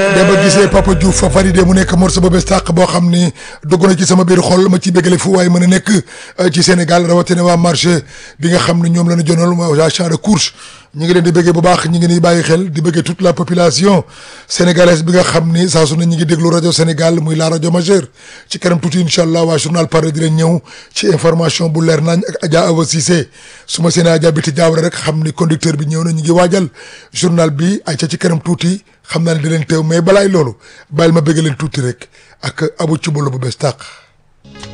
dama gisee Papa Diouf fa validé mu nekk morceau ba bés tàq boo xam ni dugg na ci sama biir xol ma ci bégale fu waaye mën a nekk ci Sénégal rawatina waa marché bi nga xam ne ñoom la ñu jonal waa champ de course ñu ngi leen di bëggee bu baax ñu ngi ni bàyyi xel di bëggee toute la population sénégalaise bi nga xam ni saa su ne ñu ngi déglu rajo Sénégal muy la rajo majeure ci kanam tuuti incha allah waa journal pare di leen ñëw ci information bu leer nañ ak Adja Awa Cissé su ma seenee Adja Biti Diawara rek xam ni conducteur bi ñëw na ñu ngi waajal journal bi ay ca ci kanam tuuti xam naa ne di leen teew mais balaay loolu bàyyil ma bëgg leen tuuti rek ak abu cubalo bu bees tàq